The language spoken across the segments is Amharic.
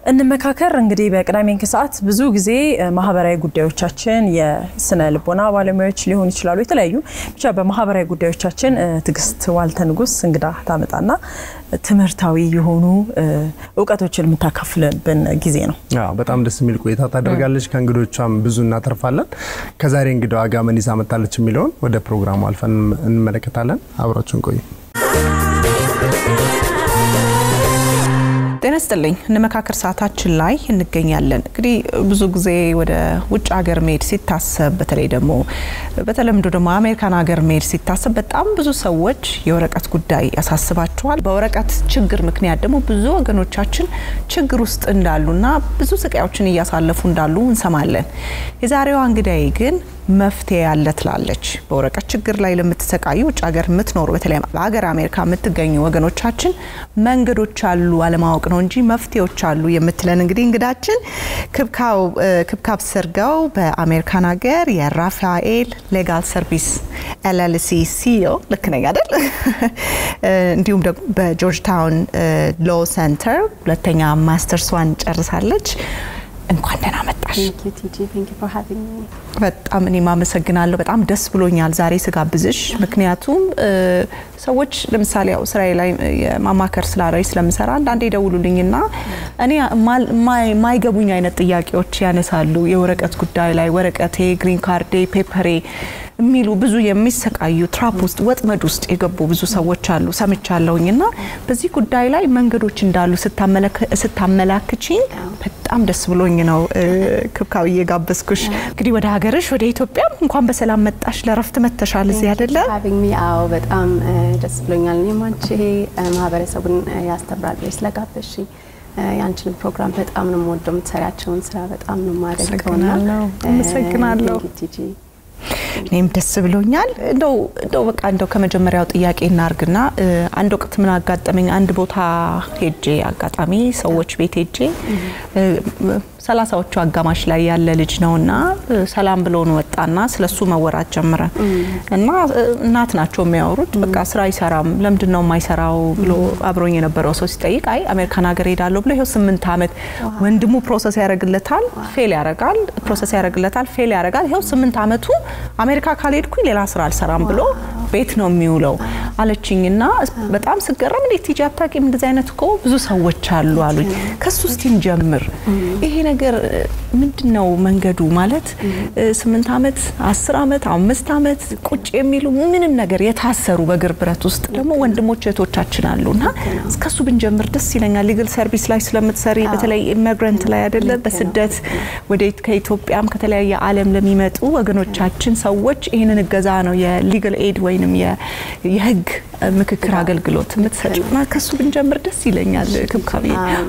እንመካከር እንግዲህ በቅዳሜ ከሰዓት ብዙ ጊዜ ማህበራዊ ጉዳዮቻችን የስነ ልቦና ባለሙያዎች ሊሆኑ ይችላሉ። የተለያዩ ብቻ በማህበራዊ ጉዳዮቻችን ትዕግስት ዋልተ ንጉስ እንግዳ ታመጣና ትምህርታዊ የሆኑ እውቀቶችን የምታካፍልብን ጊዜ ነው። በጣም ደስ የሚል ቆይታ ታደርጋለች። ከእንግዶቿም ብዙ እናተርፋለን። ከዛሬ እንግዳዋ ጋር ምን ይዛ መጣለች የሚለውን ወደ ፕሮግራሙ አልፈን እንመለከታለን። አብራችሁን ቆዩ። ጤና ይስጥልኝ። እንመካከር ሰዓታችን ላይ እንገኛለን። እንግዲህ ብዙ ጊዜ ወደ ውጭ ሀገር መሄድ ሲታሰብ በተለይ ደግሞ በተለምዶ ደግሞ አሜሪካን ሀገር መሄድ ሲታሰብ በጣም ብዙ ሰዎች የወረቀት ጉዳይ ያሳስባቸዋል። በወረቀት ችግር ምክንያት ደግሞ ብዙ ወገኖቻችን ችግር ውስጥ እንዳሉና ብዙ ስቃዮችን እያሳለፉ እንዳሉ እንሰማለን። የዛሬዋ እንግዳዬ ግን መፍትሄ ያለ ትላለች። በወረቀት ችግር ላይ ለምትሰቃዩ ውጭ ሀገር የምትኖሩ በተለይ በሀገር አሜሪካ የምትገኙ ወገኖቻችን መንገዶች አሉ፣ አለማወቅ ነው እንጂ መፍትሄዎች አሉ የምትለን እንግዲህ እንግዳችን ክብካብ ሰርገው በአሜሪካን ሀገር የራፋኤል ሌጋል ሰርቪስ ኤልኤልሲ ሲኦ ልክ ነኝ አይደል? እንዲሁም ደግሞ በጆርጅ ታውን ሎ ሴንተር ሁለተኛ ማስተርሷን ጨርሳለች። እንኳን ደህና መጣሽ። በጣም እኔም አመሰግናለሁ። በጣም ደስ ብሎኛል ዛሬ ስጋብዝሽ። ምክንያቱም ሰዎች ለምሳሌ ያው ስራዬ ላይ የማማከር ስራ ላይ ስለምሰራ አንዳንዴ ይደውሉልኝና እኔ ማይገቡኝ አይነት ጥያቄዎች ያነሳሉ። የወረቀት ጉዳይ ላይ ወረቀቴ፣ ግሪን ካርዴ፣ ፔፐሬ የሚሉ ብዙ የሚሰቃዩ ትራፕ ውስጥ ወጥመድ ውስጥ የገቡ ብዙ ሰዎች አሉ ሰምቻለሁኝ። እና በዚህ ጉዳይ ላይ መንገዶች እንዳሉ ስታመላክችኝ በጣም ደስ ብሎኝ ነው ክብካብዬ ጋበዝኩሽ። እንግዲህ ወደ ሀገርሽ ወደ ኢትዮጵያ እንኳን በሰላም መጣሽ። ለረፍት መተሻል እዚህ አይደለ? አዎ በጣም ደስ ብሎኛል። እኔም አንቺ ይሄ ማህበረሰቡን ያስተምራል ብለሽ ስለጋበዝሽኝ የአንቺን ፕሮግራም በጣም ነው የምወደው። የምትሰሪያቸውን ስራ በጣም ነው የማደንቀውና አመሰግናለሁ። እኔም ደስ ብሎኛል። እንደው እንደው በቃ እንደው ከመጀመሪያው ጥያቄ እናርግና አንድ ወቅት ምን አጋጠመኝ፣ አንድ ቦታ ሄጄ አጋጣሚ ሰዎች ቤት ሄጄ ሰላሳዎቹ አጋማሽ ላይ ያለ ልጅ ነውና ሰላም ብሎን ወጣና ስለሱ መወራት ጀመረ እና እናት ናቸው የሚያወሩት። በቃ ስራ አይሰራም፣ ለምንድን ነው የማይሰራው ብሎ አብሮኝ የነበረው ሰው ሲጠይቅ አይ አሜሪካን ሀገር ሄዳለሁ ብሎ ይኸው ስምንት ዓመት ወንድሙ ፕሮሰስ ያደርግለታል፣ ፌል ያደርጋል፣ ፕሮሰስ ያደርግለታል፣ ፌል ያደርጋል። ይኸው ስምንት ዓመቱ አሜሪካ ካልሄድኩኝ ሌላ ስራ አልሰራም ብሎ ቤት ነው የሚውለው አለችኝና በጣም ስገረም እንዴት ቲጂ አታውቂም? እንደዚህ አይነት እኮ ብዙ ሰዎች አሉ አሉኝ። ከሱ እስቲ እንጀምር። ይሄ ነገር ምንድን ነው መንገዱ? ማለት ስምንት ዓመት አስር ዓመት አምስት ዓመት ቁጭ የሚሉ ምንም ነገር የታሰሩ በእግር ብረት ውስጥ ደግሞ ወንድሞች እህቶቻችን አሉ እና እስከሱ ብንጀምር ደስ ይለኛል። ሊግል ሰርቪስ ላይ ስለምትሰሪ በተለይ ኢሚግራንት ላይ አይደለ በስደት ወደ ከኢትዮጵያም ከተለያየ ዓለም ለሚመጡ ወገኖቻችን ሰዎች ይህንን እገዛ ነው የሊግል ኤድ ወይንም የህግ ምክክር አገልግሎት የምትሰጪው እና ከሱ ብንጀምር ደስ ይለኛል ክብካቤ።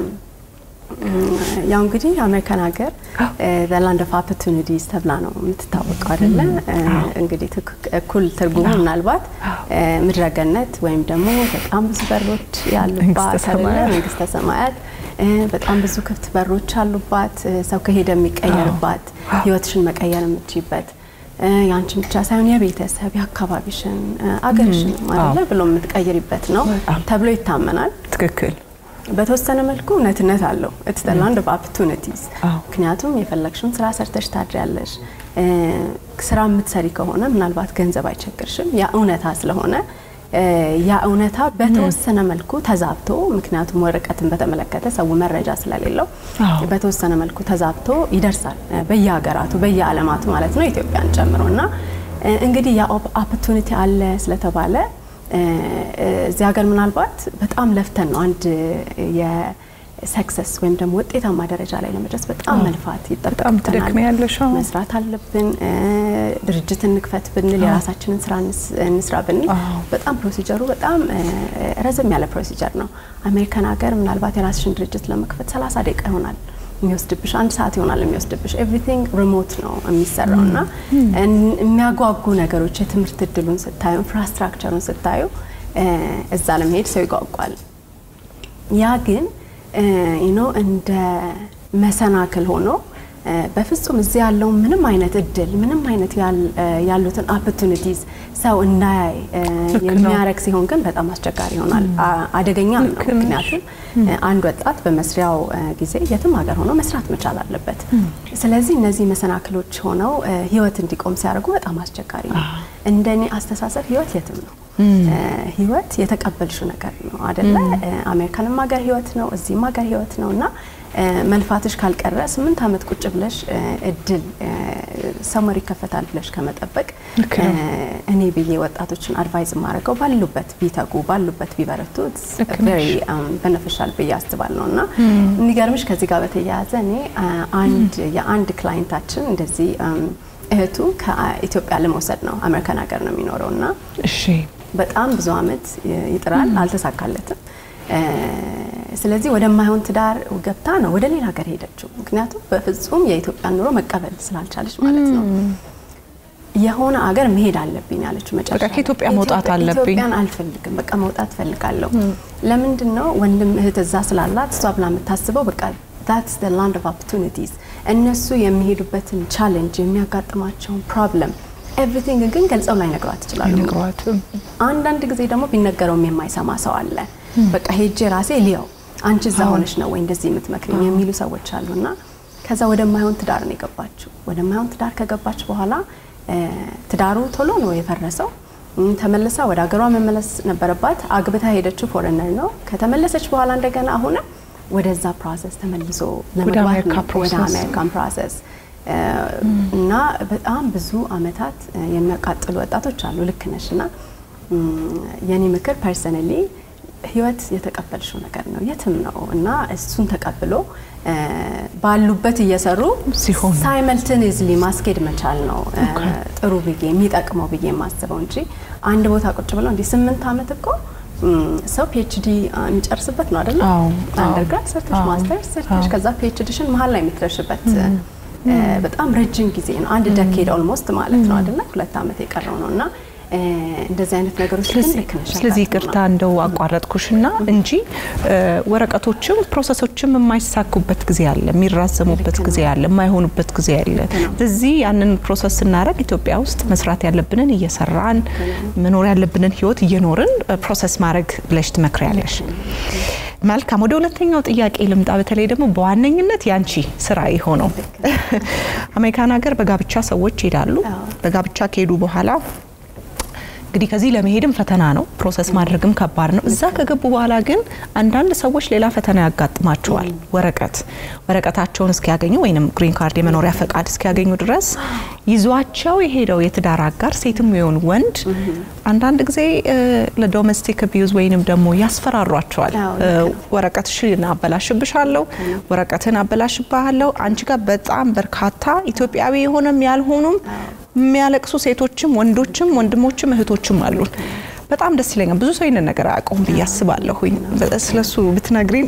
ያው እንግዲህ አሜሪካን ሀገር ላንድ ኦፍ ኦፖርቹኒቲስ ተብላ ነው የምትታወቀው አይደለ? እንግዲህ እኩል ትርጉሙ ምናልባት ምድረገነት ወይም ደግሞ በጣም ብዙ በሮች ያሉባት አይደለ? መንግስተ ሰማያት በጣም ብዙ ክፍት በሮች አሉባት። ሰው ከሄደ የሚቀየርባት፣ ህይወትሽን መቀየር የምትችይበት የአንቺን ብቻ ሳይሆን የቤተሰብ የአካባቢሽን አገርሽን ማለት ብሎ የምትቀይሪበት ነው ተብሎ ይታመናል። ትክክል። በተወሰነ መልኩ እውነትነት አለው። ኢትስ ዘ ላንድ ኦፍ ኦፖርቹኒቲስ። ምክንያቱም የፈለግሽውን ስራ ሰርተሽ ታድሪያለሽ። ስራ የምትሰሪ ከሆነ ምናልባት ገንዘብ አይቸግርሽም። ያ እውነታ ስለሆነ ያ እውነታ በተወሰነ መልኩ ተዛብቶ፣ ምክንያቱም ወረቀትን በተመለከተ ሰው መረጃ ስለሌለው በተወሰነ መልኩ ተዛብቶ ይደርሳል በየሀገራቱ በየዓለማቱ ማለት ነው ኢትዮጵያን ጨምሮ እና እንግዲህ ያ ኦፖርቹኒቲ አለ ስለተባለ እዚህ ሀገር ምናልባት በጣም ለፍተን ነው አንድ የሰክሰስ ወይም ደግሞ ውጤታማ ደረጃ ላይ ለመድረስ በጣም መልፋት ይጠበቅብናል። መስራት አለብን። ድርጅት እንክፈት ብንል የራሳችንን ስራ እንስራ ብንል በጣም ፕሮሲጀሩ በጣም ረዘም ያለ ፕሮሲጀር ነው። አሜሪካን ሀገር ምናልባት የራስሽን ድርጅት ለመክፈት 30 ደቂቃ ይሆናል የሚወስድብሽ አንድ ሰዓት ይሆናል የሚወስድብሽ። ኤቭሪቲንግ ሪሞት ነው የሚሰራው እና የሚያጓጉ ነገሮች የትምህርት እድሉን ስታዩ፣ ኢንፍራስትራክቸሩን ስታዩ እዛ ለመሄድ ሰው ይጓጓል። ያ ግን ኖ እንደ መሰናክል ሆኖ በፍጹም እዚህ ያለውን ምንም አይነት እድል ምንም አይነት ያሉትን ኦፖርቹኒቲዝ ሰው እንዳያይ የሚያደርግ ሲሆን ግን በጣም አስቸጋሪ ይሆናል። አደገኛ ነው። ምክንያቱም አንድ ወጣት በመስሪያው ጊዜ የትም ሀገር ሆኖ መስራት መቻል አለበት። ስለዚህ እነዚህ መሰናክሎች ሆነው ህይወት እንዲቆም ሲያደርጉ በጣም አስቸጋሪ ነው። እንደኔ አስተሳሰብ ህይወት የትም ነው። ህይወት የተቀበልሽው ነገር ነው አደለ? አሜሪካንም ሀገር ህይወት ነው፣ እዚህም ሀገር ህይወት ነው እና መልፋትሽ ካልቀረ ስምንት ዓመት ቁጭ ብለሽ እድል ሰመር ይከፈታል ብለሽ ከመጠበቅ እኔ ብዬ ወጣቶችን አድቫይዝ የማደርገው ባሉበት ቢተጉ ባሉበት ቢበረቱ ቬሪ በነፊሻል ብዬ አስባለሁ እና የሚገርምሽ ከዚህ ጋር በተያያዘ እኔ አንድ የአንድ ክላይንታችን እንደዚህ እህቱ ከኢትዮጵያ ለመውሰድ ነው አሜሪካን ሀገር ነው የሚኖረው እና በጣም ብዙ አመት ይጥራል፣ አልተሳካለትም። ስለዚህ ወደማይሆን ትዳር ገብታ ነው ወደ ሌላ ሀገር ሄደችው። ምክንያቱም በፍጹም የኢትዮጵያን ኑሮ መቀበል ስላልቻለች ማለት ነው። የሆነ አገር መሄድ አለብኝ ያለችው መጨረሻ ከኢትዮጵያ መውጣት አለብኝ። ኢትዮጵያን አልፈልግም፣ በቃ መውጣት ፈልጋለሁ። ለምንድን ነው ወንድም እህት እዛ ስላላት እሷ ብላ የምታስበው በቃ ዳትስ ዘ ላንድ ኦፍ ኦፖርቹኒቲዝ እነሱ የሚሄዱበትን ቻሌንጅ የሚያጋጥማቸውን ፕሮብለም ኤቭሪቲንግ ግን ገልጸው ላይ ነግሯት ይችላሉ። አንዳንድ ጊዜ ደግሞ ቢነገረውም የማይሰማ ሰው አለ። በቃ ሄጄ ራሴ ሊያው አንቺ እዛ ሆነሽ ነው ወይ እንደዚህ የምትመክሪኝ የሚሉ ሰዎች አሉና ከዛ ወደማይሆን ትዳር ነው የገባችው። ወደማይሆን ትዳር ከገባች በኋላ ትዳሩ ቶሎ ነው የፈረሰው። ተመልሳ ወደ ሀገሯ መመለስ ነበረባት። አግብታ ሄደችው ፎረነር ነው። ከተመለሰች በኋላ እንደገና አሁንም ወደዛ ፕሮሰስ ተመልሶ ለመግባት ነው ወደ አሜሪካን ፕሮሰስ እና በጣም ብዙ አመታት የሚያቃጥሉ ወጣቶች አሉ። ልክ ነሽ እና የኔ ምክር ፐርሰናሊ ህይወት የተቀበልሽው ነገር ነው የትም ነው እና እሱን ተቀብሎ ባሉበት እየሰሩ ሲሆን ሳይመልትኒዝሊ ማስኬድ መቻል ነው ጥሩ ብዬ የሚጠቅመው ብዬ የማስበው እንጂ አንድ ቦታ ቁጭ ብለው እንዲህ ስምንት አመት እኮ ሰው ፒኤችዲ የሚጨርስበት ነው አይደለም? አንደርግራድ ሰርተሽ ማስተርስ ሰርተሽ ከዛ ፒኤችዲሽን መሀል ላይ የምትደርሽበት በጣም ረጅም ጊዜ ነው። አንድ ደኬድ ኦልሞስት ማለት ነው አይደለ? ሁለት አመት የቀረው ነው እና እንደዚህ አይነት ነገሮች ግን ልክ ነሽ። ስለዚህ ይቅርታ እንደው አቋረጥኩሽና እንጂ ወረቀቶችም ፕሮሰሶችም የማይሳኩበት ጊዜ አለ፣ የሚራዘሙበት ጊዜ አለ፣ የማይሆኑበት ጊዜ አለ። ስለዚህ ያንን ፕሮሰስ ስናደርግ ኢትዮጵያ ውስጥ መስራት ያለብንን እየሰራን መኖር ያለብንን ህይወት እየኖርን ፕሮሰስ ማድረግ ብለሽ ትመክሪያለሽ። መልካም፣ ወደ ሁለተኛው ጥያቄ ልምጣ። በተለይ ደግሞ በዋነኝነት ያንቺ ስራ የሆነው አሜሪካን ሀገር በጋብቻ ሰዎች ይሄዳሉ። በጋብቻ ከሄዱ በኋላ እንግዲህ ከዚህ ለመሄድም ፈተና ነው፣ ፕሮሰስ ማድረግም ከባድ ነው። እዛ ከገቡ በኋላ ግን አንዳንድ ሰዎች ሌላ ፈተና ያጋጥማቸዋል። ወረቀት ወረቀታቸውን እስኪያገኙ ወይም ግሪን ካርድ የመኖሪያ ፈቃድ እስኪያገኙ ድረስ ይዟቸው የሄደው የትዳር አጋር ሴትም ይሁን ወንድ አንዳንድ ጊዜ ለዶሜስቲክ አቢዩዝ ወይንም ደግሞ ያስፈራሯቸዋል። ወረቀትሽን አበላሽብሻለሁ፣ ወረቀትን አበላሽብሃለሁ። አንቺ ጋር በጣም በርካታ ኢትዮጵያዊ የሆነም ያልሆኑም የሚያለቅሱ ሴቶችም ወንዶችም ወንድሞችም እህቶችም አሉን። በጣም ደስ ይለኛል። ብዙ ሰው ይህንን ነገር አያውቀውም ብዬ አስባለሁኝ። ስለሱ ብትነግሪን።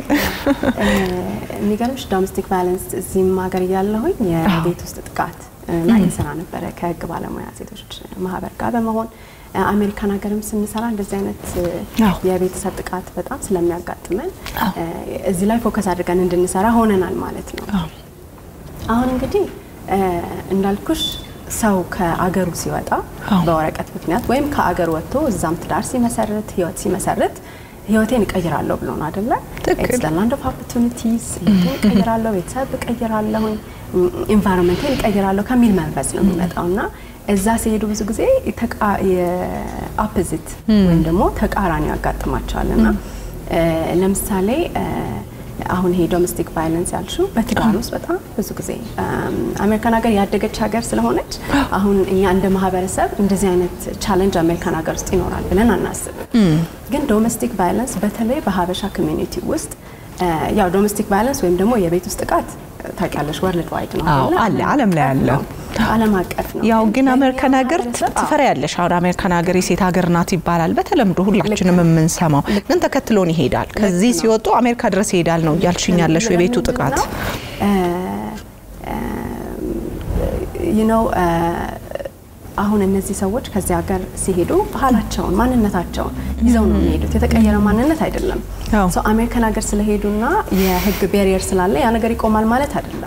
የሚገርምሽ ዶሜስቲክ ቫይለንስ እዚህም ሀገር እያለሁኝ የቤት ውስጥ ጥቃት ላይ ይሰራ ነበረ ከህግ ባለሙያ ሴቶች ማህበር ጋር በመሆን አሜሪካን ሀገርም ስንሰራ እንደዚህ አይነት የቤተሰብ ጥቃት በጣም ስለሚያጋጥመን እዚህ ላይ ፎከስ አድርገን እንድንሰራ ሆነናል ማለት ነው። አሁን እንግዲህ እንዳልኩሽ ሰው ከአገሩ ሲወጣ በወረቀት ምክንያት ወይም ከአገር ወጥቶ እዛም ትዳር ሲመሰርት ህይወት ሲመሰርት ህይወቴን እቀይራለሁ ብሎ ነው አይደለ? ኢትስ ዘ ላንድ ኦፍ ኦፖርቹኒቲስ ህይወቴን እቀይራለሁ፣ ቤተሰብ እቀይራለሁ፣ ኢንቫይሮንመንቴን እቀይራለሁ ከሚል መንፈስ ነው የሚመጣው እና እዛ ሲሄዱ ብዙ ጊዜ የአፖዚት ወይም ደግሞ ተቃራኒ ያጋጥማቸዋል እና ለምሳሌ አሁን ይሄ ዶሜስቲክ ቫይለንስ ያልሽው በትዳር ውስጥ በጣም ብዙ ጊዜ አሜሪካን ሀገር ያደገች ሀገር ስለሆነች አሁን እኛ እንደ ማህበረሰብ እንደዚህ አይነት ቻለንጅ አሜሪካን ሀገር ውስጥ ይኖራል ብለን አናስብም። ግን ዶሜስቲክ ቫይለንስ በተለይ በሀበሻ ኮሚኒቲ ውስጥ ያው ዶሜስቲክ ቫይለንስ ወይም ደግሞ የቤት ውስጥ ጥቃት ታውቂያለሽ፣ ወርልድ ዋይድ ነው አለ ዓለም ላይ አለ ዓለም አቀፍ ነው። ያው ግን አሜሪካን ሀገር ትፈሪያለሽ። አሁን አሜሪካን ሀገር የሴት ሀገር ናት ይባላል በተለምዶ ሁላችንም የምንሰማው፣ ግን ተከትሎን ይሄዳል። ከዚህ ሲወጡ አሜሪካ ድረስ ይሄዳል ነው እያልሽኝ ያለሽው የቤቱ ጥቃት ነው። አሁን እነዚህ ሰዎች ከዚህ ሀገር ሲሄዱ ባህላቸውን፣ ማንነታቸውን ይዘው ነው የሚሄዱት። የተቀየረ ማንነት አይደለም። ሰው አሜሪካን ሀገር ስለሄዱና የህግ ቤሪየር ስላለ ያ ነገር ይቆማል ማለት አይደለም።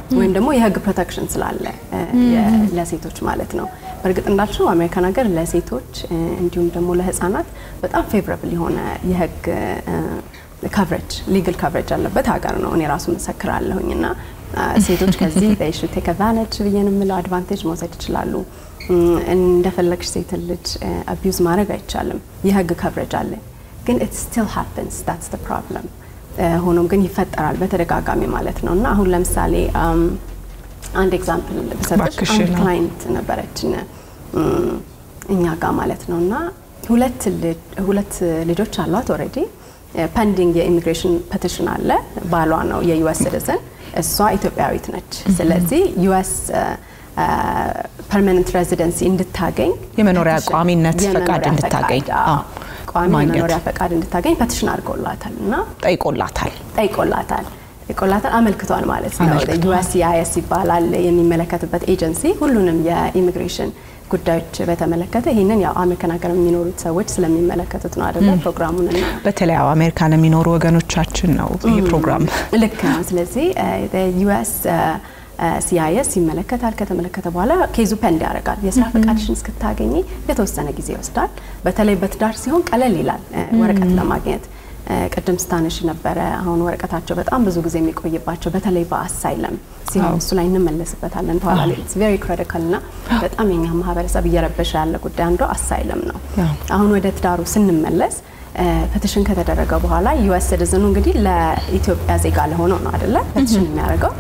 ወይም ደግሞ የህግ ፕሮቴክሽን ስላለ ለሴቶች ማለት ነው። በእርግጥ እንዳልሽው አሜሪካን ሀገር ለሴቶች እንዲሁም ደግሞ ለህፃናት በጣም ፌቨራብል የሆነ የህግ ካቨሬጅ ሊጋል ካቨሬጅ ያለበት ሀገር ነው። እኔ ራሱ መሰክራለሁኝ እና ሴቶች ከዚህ በሹ ቴክ አድቫንቴጅ ብዬ ነው የምለው አድቫንቴጅ መውሰድ ይችላሉ። እንደፈለግሽ ሴትን ልጅ አቢዩዝ ማድረግ አይቻልም። የህግ ካቨሬጅ አለ፣ ግን ኢት ስቲል ሃፕንስ ዳትስ ዘ ፕሮብለም። ሆኖም ግን ይፈጠራል በተደጋጋሚ ማለት ነው እና አሁን ለምሳሌ አንድ ኤግዛምፕል ብሰጥሽ አንድ ክላይንት ነበረችን እኛ ጋር ማለት ነው እና ሁለት ልጆች አሏት ኦልሬዲ ፐንዲንግ የኢሚግሬሽን ፐቲሽን አለ። ባሏ ነው የዩኤስ ሲቲዝን፣ እሷ ኢትዮጵያዊት ነች። ስለዚህ ዩኤስ ፐርማነንት ሬዚደንሲ እንድታገኝ የመኖሪያ ቋሚነት ፈቃድ እንድታገኝ ቋሚ የመኖሪያ ፈቃድ እንድታገኝ ፐቲሽን አድርገውላታል እና ጠይቆላታል ጠይቆላታል ጠይቆላታል አመልክቷል ማለት ነው። ዩኤስሲአይኤስ ይባላል የሚመለከትበት ኤጀንሲ ሁሉንም የኢሚግሬሽን ጉዳዮች በተመለከተ ይህንን ያው አሜሪካን ሀገር የሚኖሩት ሰዎች ስለሚመለከቱት ነው አይደለ? ፕሮግራሙን እና በተለይ አሜሪካን የሚኖሩ ወገኖቻችን ነው ይህ ፕሮግራም ልክ ነው። ስለዚህ ዩኤስ ሲአይኤስ ይመለከታል። ከተመለከተ በኋላ ኬዙ ፐንድ ያደርጋል። የስራ ፈቃድሽን እስክታገኝ የተወሰነ ጊዜ ይወስዳል። በተለይ በትዳር ሲሆን ቀለል ይላል ወረቀት ለማግኘት ቅድም ስታነሽ ነበረ። አሁን ወረቀታቸው በጣም ብዙ ጊዜ የሚቆይባቸው በተለይ በአሳይለም ሲሆን እሱ ላይ እንመለስበታለን በኋላ ላይ ኢትስ ቬሪ ክሪቲካል እና በጣም የኛ ማህበረሰብ እየረበሸ ያለ ጉዳይ አንዱ አሳይለም ነው። አሁን ወደ ትዳሩ ስንመለስ ፐቲሽን ከተደረገ በኋላ ዩኤስ ሲቲዝኑ እንግዲህ ለኢትዮጵያ ዜጋ ለሆነው ነው አይደለ ፐቲሽን የሚያደርገው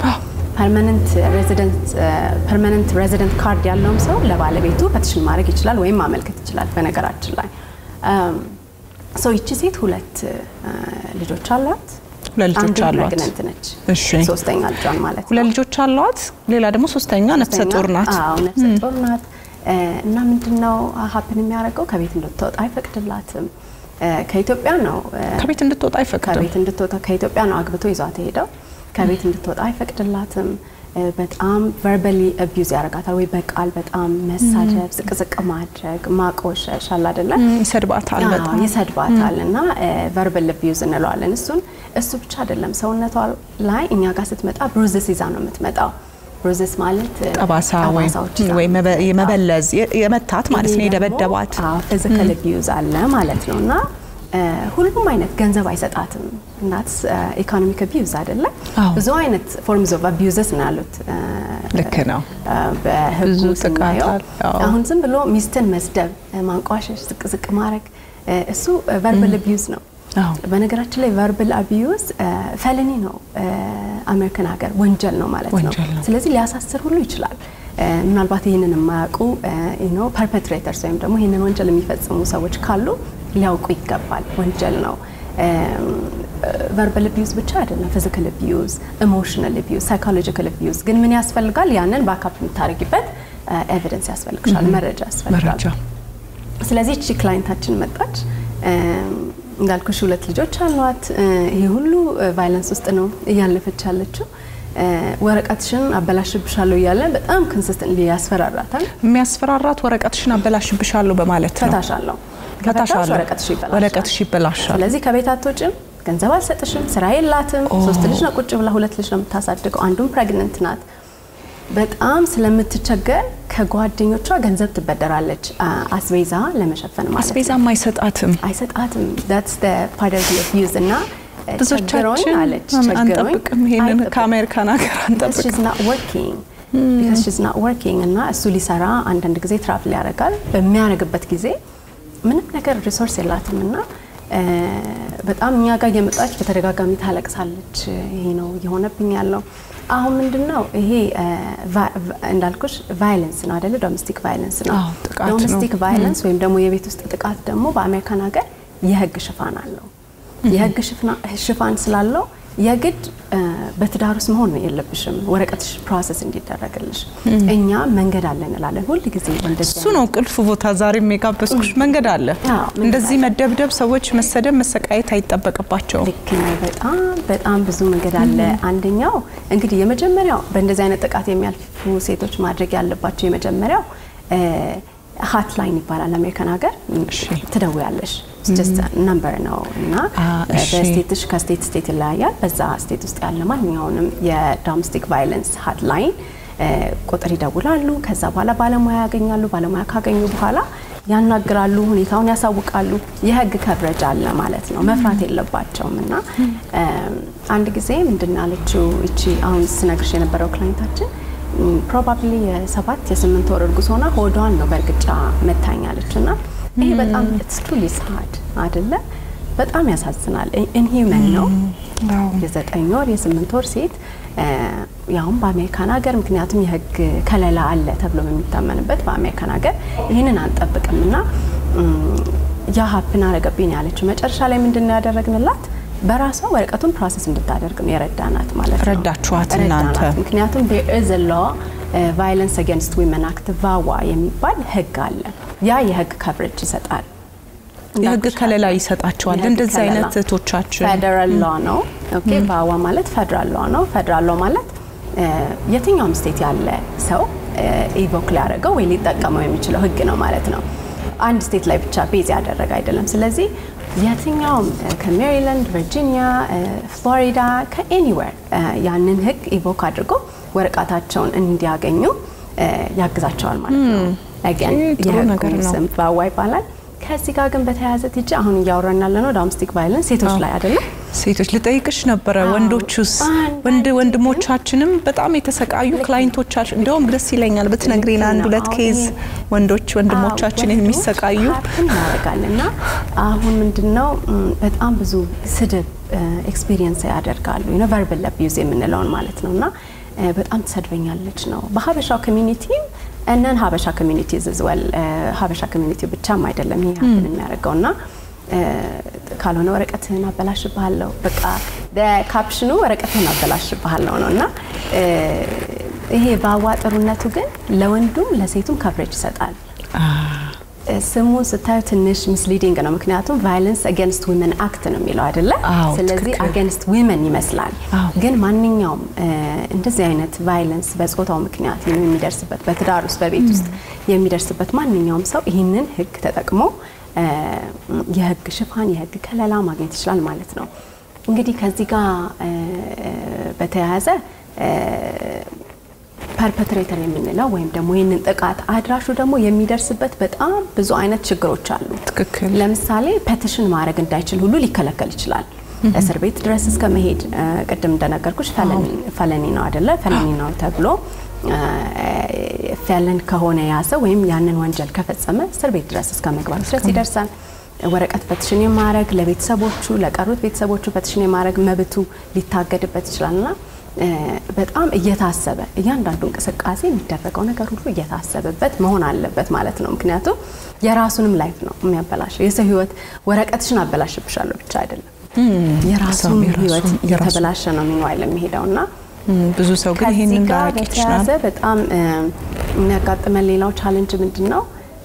ፐርማነንት ሬዚደንት ካርድ ያለውም ሰው ለባለቤቱ ፐቲሽን ማድረግ ይችላል ወይም ማመልከት ይችላል። በነገራችን ላይ ሰው ይቺ ሴት ሁለት ልጆች አሏት። ሁለት ልጆች አሏት። ፕሬግነንት ነች። እሺ ሶስተኛ ልጇን ማለት ነው። ሁለት ልጆች አሏት። ሌላ ደግሞ ሶስተኛ ነፍሰ ጡር ናት። አዎ ነፍሰ ጡር ናት። እና ምንድነው ሀፕን የሚያደርገው ከቤት እንድትወጣ አይፈቅድላትም። ከኢትዮጵያ ነው ከቤት እንድትወጣ አይፈቅድም። ከቤት እንድትወጣ ከኢትዮጵያ ነው አግብቶ ይዟት ሄደው ከቤት እንድትወጣ አይፈቅድላትም። በጣም ቨርባሊ አቢዩዝ ያደርጋታል ወይ በቃል በጣም መሳደብ፣ ዝቅዝቅ ማድረግ፣ ማቆሸሽ አለ አይደለ? ይሰድባታል፣ አዎ፣ በጣም ይሰድባታል እና ቨርባል አቢዩዝ እንለዋለን። እሱን እሱ ብቻ አይደለም ሰውነቷ ላይ እኛ ጋር ስትመጣ ብሩዝስ ይዛ ነው የምትመጣው። ብሩዝስ ማለት ጠባሳ ወይ ጠባሳዎች ይዛ ወይ መበ- የመበለዝ የ- የመታት ማለት ነው፣ የደበደባት ፊዚካል አቢዩዝ አለ ማለት ነው እና ሁሉም አይነት ገንዘብ አይሰጣትም። እናት ኢኮኖሚክ አቢዩዝ አይደለ? አዎ። ብዙ አይነት ፎርምስ ኦፍ አቢዩዘስ ነው ያሉት እ፣ ልክ ነው። እ፣ በህጉ ብዙ ጥቃት ስናየው አለ። አዎ። አሁን ዝም ብሎ ሚስትን መስደብ፣ እ፣ ማንቋሸሽ፣ ዝቅ ዝቅ ማድረግ እ፣ እሱ ቨርባል አቢዩዝ ነው። አዎ። በነገራችን ላይ ቨርባል አቢዩዝ felony ነው እ፣ አሜሪካን ሀገር ወንጀል ነው ማለት ነው። ወንጀል ነው። ስለዚህ ሊያሳስር ሁሉ ይችላል። እ፣ ምናልባት ይህንን የማያውቁ ኖ ፐርፔትሬተርስ ወይም ደግሞ ይህንን ወንጀል የሚፈጽሙ ሰዎች ካሉ ሊያውቁ ይገባል። ወንጀል ነው። ቨርባል አቢዩዝ ብቻ አይደለም፣ ፊዚካል አቢዩዝ፣ ኢሞሽናል አቢዩዝ፣ ሳይኮሎጂካል አቢዩዝ። ግን ምን ያስፈልጋል? ያንን ባካፕ የምታደርጊበት ኤቪደንስ ያስፈልግሻል፣ መረጃ ያስፈልጋል። መረጃ ስለዚህ እቺ ክላይንታችን መጣች። እንዳልኩሽ ሁለት ልጆች አሏት። ይሄ ሁሉ ቫይለንስ ውስጥ ነው እያለፈች ያለችው። ወረቀትሽን አበላሽብሻለሁ እያለ በጣም ኮንሲስተንትሊ ያስፈራራታል። የሚያስፈራራት ወረቀትሽን አበላሽብሻለሁ በማለት ነው። ፈታሻለሁ ፈታሻለሁ፣ ወረቀትሽ ይበላሻል። ወረቀትሽ ይበላሻል። ስለዚህ ከቤት አትወጭም፣ ገንዘብ አልሰጥሽም፣ ስራ የላትም። ሶስት ልጅ ነው ቁጭ ብላ ሁለት ልጅ ነው የምታሳድገው። አንዱም ፕሬግነንት ናት። በጣም ስለምትቸገር ከጓደኞቿ ገንዘብ ትበደራለች፣ አ- አስቤዛ ለመሸፈን ማለት ነው። አስቤዛም አይሰጣትም። አይሰጣትም። ዳትስ ዘ ፓርት ኦፍ ዘ አቢዩዝ እና ቸግሮኝ ብዙዎቻችን አለች ቸግሮኝ አንጠብቅም፣ ይሄንን አይጠብቅም። ከአሜሪካን ሀገር because አንጠብቅም። she's not working because she's not working እና እሱ ሊሰራ አንዳንድ ጊዜ ትራቭል ያደርጋል። በሚያደርግበት ጊዜ ምንም ነገር ሪሶርስ የላትም እና እ፣ በጣም እኛ ጋር እየመጣች በተደጋጋሚ ታለቅሳለች። ይሄ ነው እየሆነብኝ ያለው። አሁን ምንድን ነው ይሄ እ፣ ቫ- ቫ- እንዳልኩሽ ቫይለንስ ነው አይደለ? ዶሜስቲክ ቫይለንስ ነው። አዎ፣ ጥቃት ነው። ዶሜስቲክ ቫይለንስ ወይም ደግሞ የቤት ውስጥ ጥቃት ደግሞ በአሜሪካን ሀገር የህግ ሽፋን አለው። የህግ ሽፍና- ሽፋን ስላለው የግድ እ፣ በትዳር ውስጥ መሆን ነው የለብሽም ወረቀትሽ ፕሮሰስ እንዲደረግልሽ። እኛ መንገድ አለ እንላለን ሁል ጊዜ እንደዚህ እሱ ነው ቁልፍ ቦታ። ዛሬም የጋበዝኩሽ መንገድ አለ። አዎ፣ መንገድ እንደዚህ አለ። መደብደብ፣ ሰዎች መሰደብ፣ መሰቃየት አይጠበቅባቸውም። ልክ ነው። በጣም በጣም ብዙ መንገድ አለ። አንደኛው እንግዲህ የመጀመሪያው በእንደዚህ አይነት ጥቃት የሚያልፉ ሴቶች ማድረግ ያለባቸው የመጀመሪያው ሀትላይን ይባላል አሜሪካን ሀገር እሺ። ትደውያለሽ ነምበር ነው እና በስቴትሽ ከስቴት ስቴት ይለያያል። በዛ ስቴት ውስጥ ያለ ማንኛውንም የዶሜስቲክ ቫይለንስ ሀትላይን ቁጥር ይደውላሉ። ከዛ በኋላ ባለሙያ ያገኛሉ። ባለሙያ ካገኙ በኋላ ያናግራሉ፣ ሁኔታውን ያሳውቃሉ። የህግ ከብረጅ አለ ማለት ነው። መፍራት የለባቸውም እና አንድ ጊዜ ምንድን ያለችው እቺ አሁን ስነግርሽ የነበረው ክላይንታችን ፕሮባብሊ የሰባት የስምንት ወር እርጉዝ ሆና ሆዷን ነው በእርግጫ መታኛለች እና ይሄ በጣም ኢትስ ትሩሊ ሳድ አይደለ? በጣም ያሳዝናል። ኢንሂውመን ነው። የዘጠኝ ወር የስምንት ወር ሴት ያውም በአሜሪካን ሀገር ምክንያቱም የህግ ከለላ አለ ተብሎ በሚታመንበት በአሜሪካን ሀገር ይህንን አንጠብቅም እና ያ ሀፕን አረገብኝ ያለችው መጨረሻ ላይ ምንድን ነው ያደረግንላት? በራሷ ወረቀቱን ፕሮሰስ እንድታደርግ ነው የረዳናት ማለት ነው። ረዳችኋት እናንተ? ምክንያቱም ኢዝ ሎ ቫይለንስ አጌንስት ዊመን አክት ቫዋ የሚባል ህግ አለ። ያ የህግ ከቨሬጅ ይሰጣል። የህግ ከለላ ይሰጣቸዋል። እንደዚህ አይነት እህቶቻችን ፌደራል ሎ ነው። ኦኬ ቫዋ ማለት ፌደራል ሎ ነው። ፌደራል ሎ ማለት የትኛውም ስቴት ያለ ሰው ኢቮክ ሊያደርገው ወይ ሊጠቀመው የሚችለው ህግ ነው ማለት ነው። አንድ ስቴት ላይ ብቻ ቤዝ ያደረገ አይደለም። ስለዚህ የትኛውም ከሜሪላንድ፣ ቨርጂኒያ፣ ፍሎሪዳ ከኤኒዌር ያንን ህግ ኢቮክ አድርጎ ወረቀታቸውን እንዲያገኙ ያግዛቸዋል ማለት ነው። አገን የህጉ ስም ቫዋ ይባላል። ከዚህ ጋር ግን በተያያዘ ትጂ አሁን እያወራን ያለ ነው ዶሜስቲክ ቫይለንስ ሴቶች ላይ አይደለም። ሴቶች ልጠይቅሽ ነበረ። ወንዶቹስ ወንድ ወንድሞቻችንም በጣም የተሰቃዩ ክላይንቶቻችን እንደውም ደስ ይለኛል ብትነግሪን አንድ ሁለት ኬዝ ወንዶች ወንድሞቻችን የሚሰቃዩ እናደርጋለን እና አሁን ምንድነው በጣም ብዙ ስድብ ኤክስፒሪየንስ ያደርጋሉ ቨርባል አቢዩዝ የምንለውን ማለት ነው እና በጣም ትሰድበኛለች ነው በሀበሻው ኮሚኒቲ እነን ሀበሻ ኮሚኒቲ ዝዝወል ሀበሻ ኮሚኒቲ ብቻም አይደለም ይህ ሀፕን የሚያደርገው እና ካልሆነ ወረቀትህን አበላሽብሃለሁ በቃ ካፕሽኑ ወረቀትህን አበላሽብሃለሁ ነው እና ይሄ በአዋጥሩነቱ ግን ለወንዱም ለሴቱም ከቨሬጅ ይሰጣል። ስሙን ስታዩ ትንሽ ሚስሊዲንግ ነው። ምክንያቱም ቫይለንስ አጌንስት ዊመን አክት ነው የሚለው አይደለ? ስለዚህ አጌንስት ዊመን ይመስላል። ግን ማንኛውም እንደዚህ አይነት ቫይለንስ በጾታው ምክንያት የሚደርስበት በትዳር ውስጥ በቤት ውስጥ የሚደርስበት ማንኛውም ሰው ይህንን ህግ ተጠቅሞ የህግ ሽፋን የህግ ከለላ ማግኘት ይችላል ማለት ነው። እንግዲህ ከዚህ ጋር በተያያዘ ፐርፐትሬተር የምንለው ወይም ደግሞ ይህንን ጥቃት አድራሹ ደግሞ የሚደርስበት በጣም ብዙ አይነት ችግሮች አሉ። ትክክል። ለምሳሌ ፔቲሽን ማድረግ እንዳይችል ሁሉ ሊከለከል ይችላል። እስር ቤት ድረስ እስከ መሄድ ቅድም እንደነገርኩሽ ፈለኒ ነው አደለ? ፈለኒ ነው ተብሎ ፈለን ከሆነ ያዘ ወይም ያንን ወንጀል ከፈጸመ እስር ቤት ድረስ እስከ መግባት ድረስ ይደርሳል። ወረቀት ፐቲሽን የማድረግ ለቤተሰቦቹ ለቀሩት ቤተሰቦቹ ፐቲሽን የማድረግ መብቱ ሊታገድበት ይችላልና በጣም እየታሰበ እያንዳንዱ እንቅስቃሴ የሚደረገው ነገር ሁሉ እየታሰበበት መሆን አለበት ማለት ነው። ምክንያቱም የራሱንም ላይፍ ነው የሚያበላሸው። የሰው ህይወት ወረቀትሽን አበላሽብሻለሁ ብቻ አይደለም፣ የራሱን ህይወት እየተበላሸ ነው ሚንዋይል የሚሄደው እና ብዙ ሰው ግን ይህንን ጋር ላያውቅ ይችላል። በተያያዘ በጣም የሚያጋጥመን ሌላው ቻለንጅ ምንድን ነው?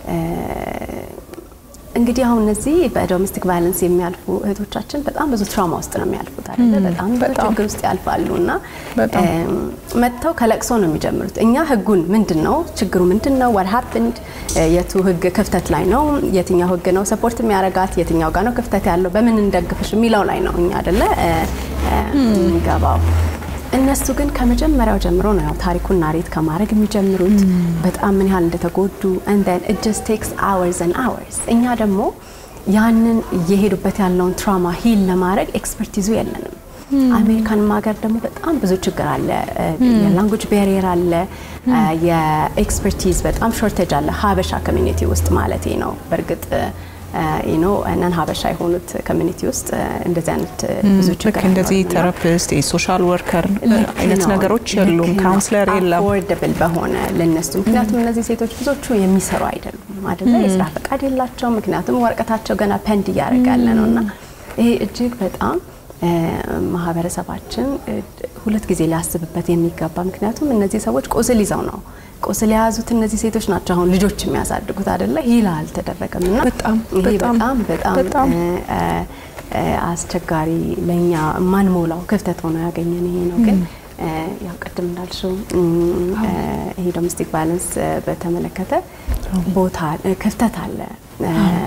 እንግዲህ አሁን እነዚህ በዶሜስቲክ ቫይለንስ የሚያልፉ እህቶቻችን በጣም ብዙ ትራውማ ውስጥ ነው የሚያልፉት አይደለ? በጣም ብዙ ችግር ውስጥ ያልፋሉ እና መጥተው ከለቅሶ ነው የሚጀምሩት። እኛ ህጉን ምንድን ነው ችግሩ ምንድን ነው ዋት ሀፕንድ የቱ ህግ ክፍተት ላይ ነው የትኛው ህግ ነው ሰፖርት የሚያረጋት የትኛው ጋር ነው ክፍተት ያለው በምን እንደግፍሽ የሚለው ላይ ነው እኛ አይደለ የምንገባው። እነሱ ግን ከመጀመሪያው ጀምሮ ነው ያው ታሪኩን ናሬት ከማድረግ የሚጀምሩት በጣም ምን ያህል እንደተጎዱ and then it just takes hours and hours እኛ ደግሞ ያንን እየሄዱበት ያለውን ትራውማ ሂል ለማድረግ ኤክስፐርቲዙ የለንም። አሜሪካንም ሀገር ደግሞ በጣም ብዙ ችግር አለ። የላንጉጅ ቤሪየር አለ። የኤክስፐርቲዝ በጣም ሾርቴጅ አለ ሀበሻ ኮሚኒቲ ውስጥ ማለት ነው። በእርግጥ ኖ ነን ሀበሻ የሆኑት ኮሚኒቲ ውስጥ እንደዚህ አይነት ብዙ ችግር ልክ እንደዚህ አይኖርም እና ቴራፒስት የሶሻል ወርከር ልክ አይነት ነው። ነገሮች ልክ የሉም። ነው። ካውንስለር የለም። አፎርደብል በሆነ ለነሱ ምክንያቱም እነዚህ ሴቶች ብዙዎቹ የሚሰሩ አይደሉም አይደለ የስራ ፈቃድ የላቸውም ምክንያቱም ወረቀታቸው ገና ፐንድ እያደረገ ያለ ነው እና ይሄ እጅግ በጣም እ፣ ማህበረሰባችን እ፣ ሁለት ጊዜ ሊያስብበት የሚገባ ምክንያቱም እነዚህ ሰዎች ቁስል ይዘው ነው ቁስል የያዙት እነዚህ ሴቶች ናቸው አሁን ልጆች የሚያሳድጉት አይደለ ሂላ አልተደረገም እና በጣም ይሄ በጣም በጣም በጣም በጣም እ፣ እ፣ አስቸጋሪ ለእኛ ማንሞላው ክፍተት ሆኖ ያገኘን ይሄ ነው። ግን እ፣ ያው ቅድም እንዳልሽው እም፣ እ፣ ይሄ ዶሜስቲክ ቫይለንስ በተመለከተ ቦታ እ፣ ክፍተት አለ። እ፣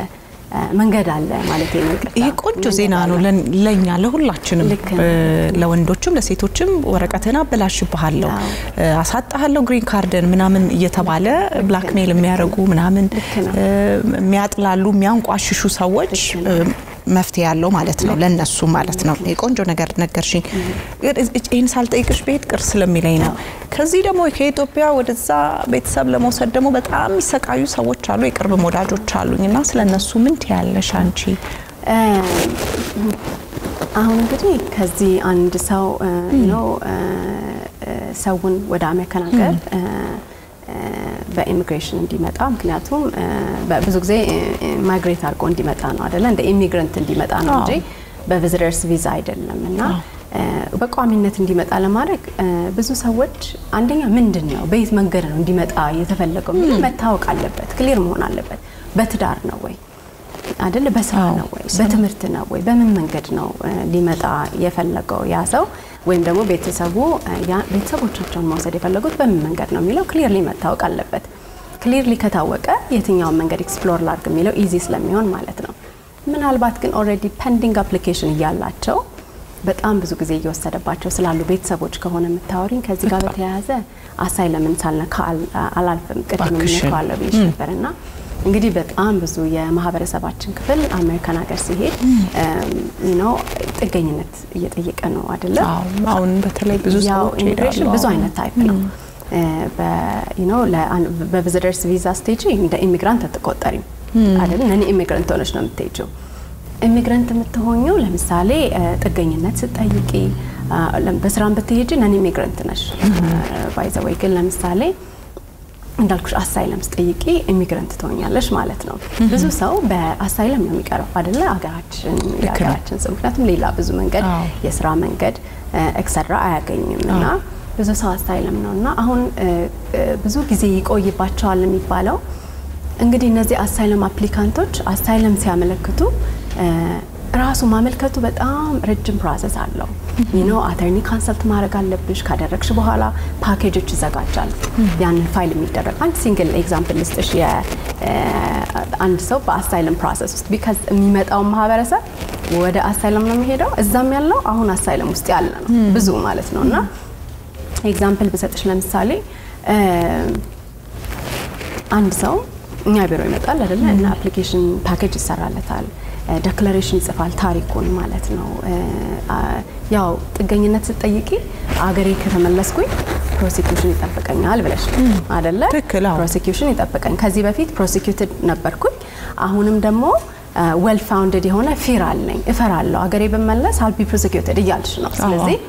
መንገድ አለ ማለት ነው። ይሄ ቆንጆ ዜና ነው ለኛ ለሁላችንም፣ ለወንዶችም ለሴቶችም። ወረቀትን አበላሽብሃለሁ፣ አሳጣሃለሁ፣ ግሪን ካርደን ምናምን እየተባለ ብላክሜል የሚያደርጉ ምናምን የሚያጥላሉ የሚያንቋሽሹ ሰዎች መፍትሄ ያለው ማለት ነው ለነሱ ማለት ነው። የቆንጆ ነገር ነገርሽኝ። ይህን ሳልጠይቅሽ ቤት ቅር ስለሚለኝ ነው። ከዚህ ደግሞ ከኢትዮጵያ ወደዛ ቤተሰብ ለመውሰድ ደግሞ በጣም የሚሰቃዩ ሰዎች አሉ፣ የቅርብ ወዳጆች አሉኝ እና ስለ እነሱ ምን ትያለሽ አንቺ? አሁን እንግዲህ ከዚህ አንድ ሰው ነው ሰውን ወደ አሜሪካን ሀገር በኢሚግሬሽን እንዲመጣ ምክንያቱም ብዙ ጊዜ ማይግሬት አድርጎ እንዲመጣ ነው አደለ? እንደ ኢሚግረንት እንዲመጣ ነው እንጂ በቪዚተርስ ቪዛ አይደለም። እና በቋሚነት እንዲመጣ ለማድረግ ብዙ ሰዎች አንደኛ ምንድን ነው በየት መንገድ ነው እንዲመጣ የተፈለገው የሚል መታወቅ አለበት፣ ክሊር መሆን አለበት። በትዳር ነው ወይ አይደለ? በስራ ነው ወይ? በትምህርት ነው ወይ? በምን መንገድ ነው ሊመጣ የፈለገው ያ ሰው ወይም ደግሞ ቤተሰቡ ቤተሰቦቻቸውን መውሰድ የፈለጉት በምን መንገድ ነው የሚለው ክሊርሊ መታወቅ አለበት። ክሊርሊ ከታወቀ የትኛውን መንገድ ኤክስፕሎር ላድርግ የሚለው ኢዚ ስለሚሆን ማለት ነው። ምናልባት ግን ኦልሬዲ ፐንዲንግ አፕሊኬሽን እያላቸው በጣም ብዙ ጊዜ እየወሰደባቸው ስላሉ ቤተሰቦች ከሆነ የምታወሪኝ ከዚህ ጋር በተያያዘ አሳይለምን ሳልነካ አላልፍም። ቅድም የምንለዋለሁ ብዬሽ ነበር እና እንግዲህ በጣም ብዙ የማህበረሰባችን ክፍል አሜሪካን ሀገር ሲሄድ ነው ጥገኝነት እየጠየቀ ነው አይደለም። አሁን በተለይ ብዙ ሰዎች ኢሚግሬሽን ብዙ አይነት ታይፕ ነው። በቪዚተርስ ቪዛ ስቴጅ እንደ ኢሚግራንት አትቆጠሪም አይደል? ነን ኢሚግራንት ሆነች ነው የምትሄጂው። ኢሚግራንት የምትሆኘው ለምሳሌ ጥገኝነት ስጠይቂ በስራም ብትሄጂ ነን ኢሚግራንት ነሽ ባይዘወይ ግን ለምሳሌ እንዳልኩሽ አሳይለም ስጠይቂ ኢሚግራንት ትሆኛለሽ ማለት ነው። ብዙ ሰው በአሳይለም ነው የሚቀረው አይደለ? ሀገራችን የሀገራችን ሰው ምክንያቱም ሌላ ብዙ መንገድ የስራ መንገድ ኤክሰትራ አያገኝም እና ብዙ ሰው አሳይለም ነው እና አሁን ብዙ ጊዜ ይቆይባቸዋል የሚባለው እንግዲህ እነዚህ አሳይለም አፕሊካንቶች አሳይለም ሲያመለክቱ ራሱ ማመልከቱ በጣም ረጅም ፕሮሰስ አለው። ኖ አተርኒ ካንሰልት ማድረግ አለብሽ። ካደረግሽ በኋላ ፓኬጆች ይዘጋጃሉ። ያንን ፋይል የሚደረግ አንድ ሲንግል ኤግዛምፕል ልስጥሽ። አንድ ሰው በአሳይለም ፕሮሰስ ውስጥ ቢካዝ የሚመጣው ማህበረሰብ ወደ አሳይለም ነው የሚሄደው። እዛም ያለው አሁን አሳይለም ውስጥ ያለ ነው ብዙ ማለት ነው። እና ኤግዛምፕል ብሰጥሽ ለምሳሌ አንድ ሰው እኛ ቢሮ ይመጣል አይደለ እና አፕሊኬሽን ፓኬጅ ይሰራለታል ዴክላሬሽን ይጽፋል ታሪኩን ማለት ነው። ያው ጥገኝነት ስትጠይቂ አገሬ ከተመለስኩኝ ፕሮሲኪዩሽን ይጠብቀኛል ብለሽ አደለ? ፕሮሲኪዩሽን ይጠብቀኝ። ከዚህ በፊት ፕሮሲኪዩትድ ነበርኩኝ። አሁንም ደግሞ ዌል ፋውንድድ የሆነ ፊር አለኝ፣ እፈራለሁ፣ አገሬ ብመለስ አልቢ ፕሮሲኪዩትድ እያልሽ ነው። ስለዚህ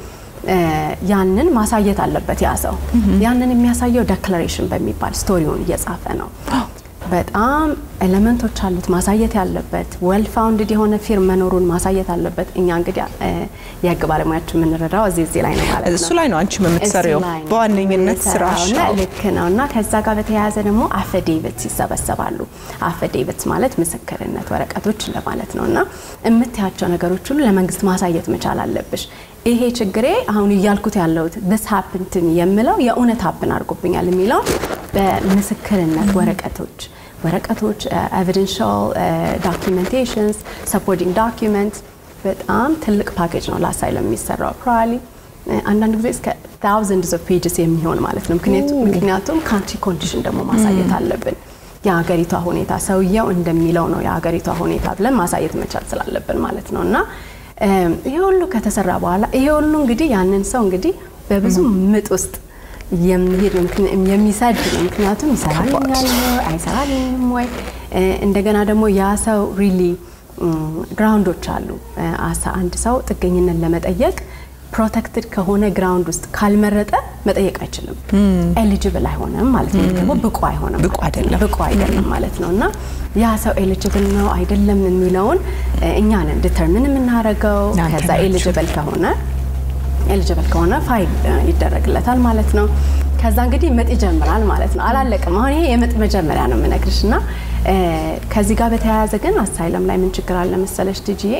ያንን ማሳየት አለበት ያ ሰው። ያንን የሚያሳየው ዴክላሬሽን በሚባል ስቶሪውን እየጻፈ ነው። በጣም ኤሌመንቶች አሉት ማሳየት ያለበት ዌል ፋውንድድ የሆነ ፊርም መኖሩን ማሳየት አለበት። እኛ እንግዲህ የህግ ባለሙያችን የምንረዳው እዚህ እዚህ ላይ ነው ማለት ነው። እሱ ላይ ነው አንቺ የምትሰሪው በዋነኝነት ስራሽ ነው። ልክ ነው። እና ከዛ ጋር በተያያዘ ደግሞ አፈዴቪትስ ይሰበሰባሉ። አፈዴቪትስ ማለት ምስክርነት ወረቀቶች እንደማለት ነው። እና የምታያቸው ነገሮች ሁሉ ለመንግስት ማሳየት መቻል አለብሽ። ይሄ ችግሬ አሁን እያልኩት ያለሁት ስ ሀፕንትን የምለው የእውነት ሀፕን አድርጎብኛል የሚለው በምስክርነት ወረቀቶች ወረቀቶች ኤቪደንሻል ዶኪመንቴሽንስ ሰፖርቲንግ ዶኪመንት በጣም ትልቅ ፓኬጅ ነው ለአሳይለም የሚሰራው ፕሮባብሊ አንዳንድ ጊዜ እስከ ታውዘንድስ ኦፍ ፔጅስ የሚሆን ማለት ነው። ምክንያቱም ካንትሪ ኮንዲሽን ደግሞ ማሳየት አለብን። የሀገሪቷ ሁኔታ ሰውየው እንደሚለው ነው የሀገሪቷ ሁኔታ ብለን ማሳየት መቻል ስላለብን ማለት ነው እና ይሄ ሁሉ ከተሰራ በኋላ ይሄ ሁሉ እንግዲህ ያንን ሰው እንግዲህ በብዙ ምጥ ውስጥ የሚሄድ የሚሰድ ነው። ምክንያቱም ይሰራልኛል ወይ አይሰራልኝም ወይ እንደገና ደግሞ ያ ሰው ሪሊ ግራውንዶች አሉ። አሳ አንድ ሰው ጥገኝነት ለመጠየቅ ፕሮቴክትድ ከሆነ ግራውንድ ውስጥ ካልመረጠ መጠየቅ አይችልም። ኤሊጅብል አይሆንም ማለት ነው። ደግሞ ብቁ አይሆንም፣ ብቁ አይደለም፣ ብቁ አይደለም ማለት ነው እና ያ ሰው ኤሊጅብል ነው አይደለም የሚለውን እኛ ነን ዲተርሚን የምናደርገው። ከዛ ኤሊጅብል ከሆነ ኤሊጅብል ከሆነ ፋይል ይደረግለታል ማለት ነው። ከዛ እንግዲህ ምጥ ይጀምራል ማለት ነው። አላለቅም። አሁን ይሄ የምጥ መጀመሪያ ነው የምነግርሽ እና ከዚህ ጋር በተያያዘ ግን አሳይለም ላይ ምን ችግር አለ መሰለሽ ቲጂዬ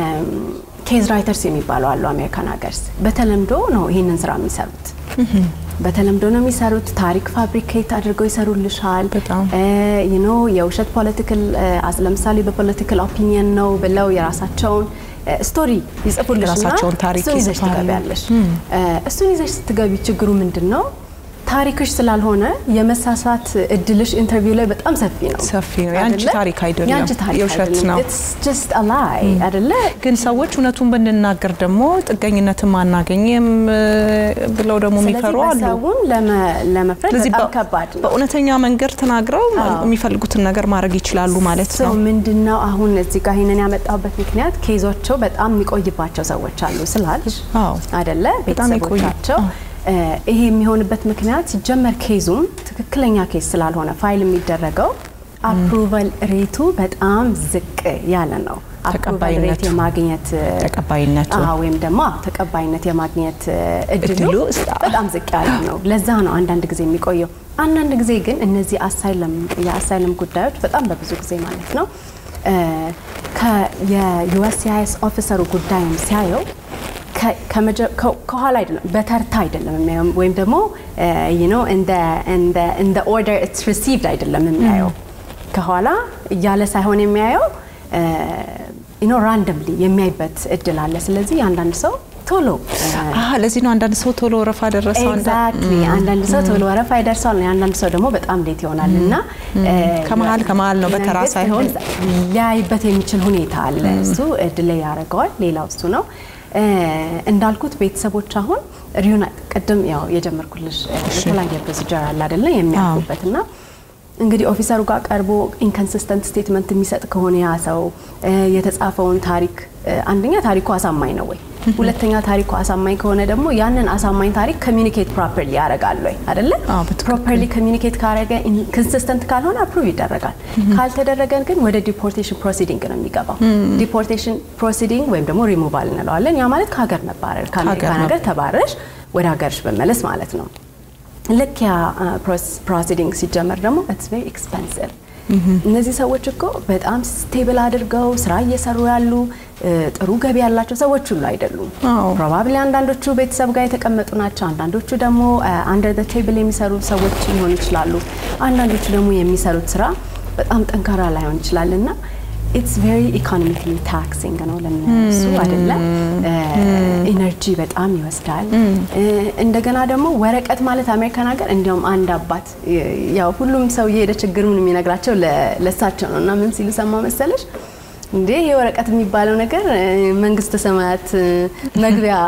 ኬዝ ራይተርስ የሚባሉ አሉ አሜሪካን ሀገርስ በተለምዶ ነው ይህንን ስራ የሚሰሩት በተለምዶ ነው የሚሰሩት። ታሪክ ፋብሪኬት አድርገው ይሰሩልሻል። በጣም። ዩ ኖ የውሸት ፖለቲካል ለምሳሌ በፖለቲካል ኦፒኒየን ነው ብለው የራሳቸውን ስቶሪ ይጽፉልሽ እና የራሳቸውን ታሪክ እሱን ይዘሽ ይጽፋሉ። ትገቢያለሽ። እሱን ይዘሽ ስትገቢ ችግሩ ምንድን ነው? ታሪክሽ ስላልሆነ የመሳሳት እድልሽ ኢንተርቪው ላይ በጣም ሰፊ ነው። ሰፊ ነው። የአንቺ አይደለ? ታሪክ አይደለም፣ የአንቺ ታሪክ የውሸት አይደለም። ነው። It's just a lie አይደለ? ግን ሰዎች እውነቱን ብንናገር ደግሞ ጥገኝነትም አናገኝም እ፣ ብለው ደግሞ የሚፈሩ ስለዚህ አሉ። በሰውን ለመ- ለመፍረድ ስለዚህ በጣም በ- ከባድ ነው። በእውነተኛ መንገድ ተናግረው አዎ። የሚፈልጉትን ነገር ማድረግ ይችላሉ ማለት ሰው ነው። ምንድነው አሁን እዚህ ጋር ይሄንን ያመጣበት ምክንያት ኬዞቸው በጣም የሚቆይባቸው ሰዎች አሉ ስላልሽ አዎ። አይደለ በጣም የቆዩ። ቤተሰቦቻቸው አዎ። እ፣ ይሄ የሚሆንበት ምክንያት ሲጀመር ኬዙም ትክክለኛ ኬዝ ስላልሆነ ፋይል የሚደረገው አፕሩቫል ሬቱ በጣም ዝቅ ያለ ነው። አፕሩቫል ሬት ተቀባይነቱ። የማግኘት እ፣ ተቀባይነቱ አዎ፣ ወይም ደግሞ አዎ፣ ተቀባይነት የማግኘት እ፣ እድሉ እድሉ ስ- በጣም ዝቅ ያለ ነው። ለዛ ነው አንዳንድ ጊዜ የሚቆየው። አንዳንድ ጊዜ ግን እነዚህ አሳይለም የአሳይለም ጉዳዮች በጣም በብዙ ጊዜ ማለት ነው እ፣ ከ- የዩኤስሲአይኤስ ኦፊሰሩ ጉዳይም ሲያየው ከ- ከመጀ- ከ- ከኋላ አይደለም በተርታ አይደለም የሚያየው ወይም ደግሞ እንደ ኦርደር ኢትስ ሪሲቭድ አይደለም የሚያየው ከኋላ እያለ ሳይሆን የሚያየው ኖ ራንደምሊ የሚያይበት እድል አለ። ስለዚህ አንዳንድ ሰው ቶሎ አሀ፣ ለዚህ ነው አንዳንድ ሰው ቶሎ ወረፋ ደረሰው አንዳ- ኤግዛክትሊ አንዳንድ ሰው ቶሎ ወረፋ ይደርሰዋል፣ አንዳንድ ሰው ደግሞ በጣም ሌት ይሆናል እና ከመሀል ከመሀል ነው በተራ መንግስት ሳይሆን እንደዛ ሊያይበት የሚችል ሁኔታ አለ። እሱ ዲሌይ ያደርገዋል። ሌላው እሱ ነው እ፣ እንዳልኩት ቤተሰቦች አሁን ሪዩና ቅድም ያው የጀመርኩልሽ እ፣ የተለያየ ፕሮሲጀር አለ አይደለ የሚያልፉበት እና እንግዲህ ኦፊሰሩ ጋር ቀርቦ ኢንኮንሲስተንት ስቴትመንት የሚሰጥ ከሆነ ያ ሰው እ፣ የተጻፈውን ታሪክ እ፣ አንደኛ ታሪኩ አሳማኝ ነው ወይ፣ ሁለተኛ ታሪኩ አሳማኝ ከሆነ ደግሞ ያንን አሳማኝ ታሪክ ኮሚኒኬት ፕሮፐርሊ ያደርጋል ወይ አይደለ? አዎ፣ በትክክል። ፕሮፐርሊ ኮሚኒኬት ካረገ ኮንሲስተንት ካልሆነ አፕሩቭ ይደረጋል። ካልተደረገን ግን ወደ ዲፖርቴሽን ፕሮሲዲንግ ነው የሚገባው። ዲፖርቴሽን ፕሮሲዲንግ ወይም ደግሞ ሪሙቫል እንለዋለን። ያ ማለት ከሀገር መባረር፣ ከአሜሪካን ከሀገር ሀገር ተባረሽ ወደ ሀገርሽ መመለስ ማለት ነው። ልክ ያ ፕሮሲዲንግ ሲጀመር ደግሞ ኢትስ ቬሪ ኤክስፐንሲቭ። እነዚህ ሰዎች እኮ በጣም ስቴብል አድርገው ስራ እየሰሩ ያሉ እ፣ ጥሩ ገቢ ያላቸው ሰዎች ሁሉ አይደሉም። አዎ። ፕሮባብሊ አንዳንዶቹ ቤተሰብ ጋር የተቀመጡ ናቸው። አንዳንዶቹ ደግሞ አንደር ዘ ቴብል የሚሰሩ ሰዎች ሊሆኑ ይችላሉ። አንዳንዶቹ ደግሞ የሚሰሩት ስራ በጣም ጠንካራ ላይሆን ይችላል እና ኢትስ ቬሪ ኢኮኖሚካሊ ታክሲንግ ነው ለሚነሱ አይደለም። ኢነርጂ በጣም ይወስዳል። እ፣ እንደገና ደግሞ ወረቀት ማለት አሜሪካን ሀገር እንዲያውም አንድ አባት እ፣ ያው ሁሉም ሰው የሄደ ችግሩን የሚነግራቸው ለ- ለሳቸው ነው እና ምን ሲሉ ሰማ መሰለሽ እንዴ ይሄ ወረቀት የሚባለው ነገር እ፣ መንግስተ ሰማያት እ፣ መግቢያ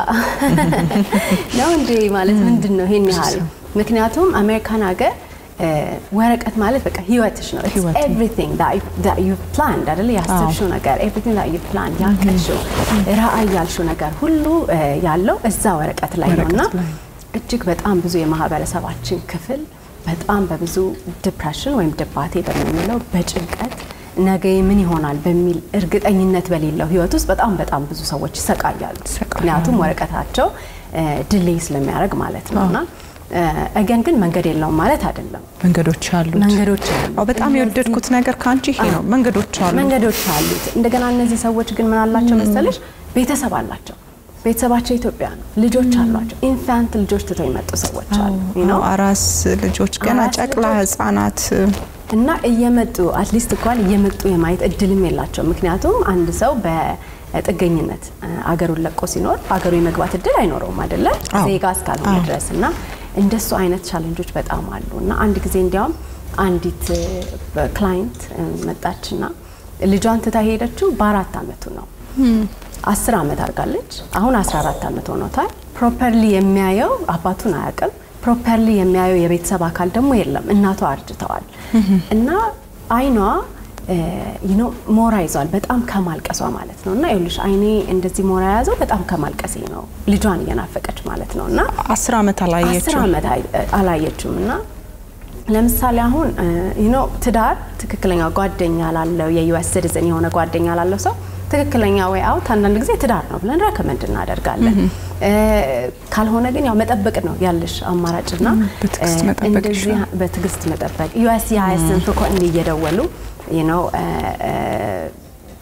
ነው እንዴ ማለት ምንድን ነው ይሄን ያህል? ምክንያቱም አሜሪካን ሀገር እ፣ ወረቀት ማለት በቃ ህይወትሽ ነው። ህይወት ነው። ኤቭሪቲንግ ዳት ዩ ፕላንድ አይደለ ያሰብሽው ነገር ኤቭሪቲንግ ዳት ዩ ፕላንድ ያቀድሽው ራዕይ ያልሽው ነገር ሁሉ እ፣ ያለው እዛ ወረቀት ላይ ነው እና ወረቀት ላይ። እጅግ በጣም ብዙ የማህበረሰባችን ክፍል በጣም በብዙ ዲፕሬሽን ወይም ድባቴ በምንለው በጭንቀት ነገ ምን ይሆናል በሚል እርግጠኝነት በሌለው ህይወት ውስጥ በጣም በጣም ብዙ ሰዎች ይሰቃያሉ። ይሰቃያሉ። ምክንያቱም ወረቀታቸው ድሌይ ስለሚያደርግ ማለት ነው እና እገን ግን መንገድ የለውም ማለት አይደለም። መንገዶች አሉት። መንገዶች አሉ። አዎ፣ በጣም የወደድኩት ነገር ከአንቺ ይሄ ነው። መንገዶች አሉ። መንገዶች አሉት። እንደገና እነዚህ ሰዎች ግን ምን አላቸው መሰለሽ? ቤተሰብ አላቸው። ቤተሰባቸው ኢትዮጵያ ነው። ልጆች አሏቸው። ኢንፋንት ልጆች ትተው የመጡ ሰዎች አሉ you know? አዎ፣ አራስ ልጆች ገና አራስ ጨቅላ ልጆች። ህጻናት እና እየመጡ አትሊስት እንኳን እየመጡ የማየት እድልም የላቸው። ምክንያቱም አንድ ሰው በጥገኝነት አገሩን ለቆ ሲኖር አገሩ የመግባት እድል አይኖረውም አይደለም አዎ። ዜጋ እስካልሆነ አዎ። ድረስ እና እንደሱ አይነት ቻሌንጆች በጣም አሉ እና አንድ ጊዜ እንዲያውም አንዲት ክላይንት መጣችና ልጇን ትታ ሄደችው በአራት አመቱ ነው። አስር አመት አድርጋለች። አሁን 14 አመት ሆኖታል። ፕሮፐርሊ የሚያየው አባቱን አያውቅም። ፕሮፐርሊ የሚያየው የቤተሰብ አካል ደግሞ የለም። እናቷ አርጅተዋል እና አይኗ ዩኖ ሞራ ይዟል በጣም ከማልቀሷ ማለት ነው። እና ይኸውልሽ አይኔ እንደዚህ ሞራ የያዘው በጣም ከማልቀሴ ነው። ልጇን እየናፈቀች ማለት ነው እና አስር አመት አስር አላየችው። ዓመት አይ- አላየችውም እና ለምሳሌ አሁን ዩኖ ትዳር ትክክለኛ ጓደኛ ላለው የዩኤስ ሲቲዝን የሆነ ጓደኛ ላለው ሰው ትክክለኛ ወይ አውት አንዳንድ ጊዜ ትዳር ነው ብለን ረከመንድ እናደርጋለን። እ፣ ካልሆነ ግን ያው መጠበቅ ነው ያለሽ አማራጭና በትዕግስት እ፣ መጠበቅ እንደዚህ ይሻላል። በትዕግስት መጠበቅ ዩኤስ የሀያስን ፍኮ እየደወሉ ነው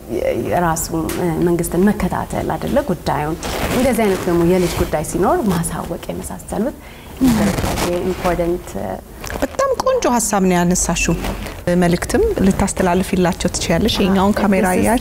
ራሱ መንግስትን መከታተል አይደለ ጉዳዩን እንደዚህ አይነት ደግሞ የልጅ ጉዳይ ሲኖር ማሳወቅ የመሳሰሉት ኢምፖርታንት በጣም ቆንጆ ሀሳብ ነው ያነሳሽው። መልእክትም ልታስተላልፊላቸው ትችያለሽ። የኛውን ካሜራ እያዥ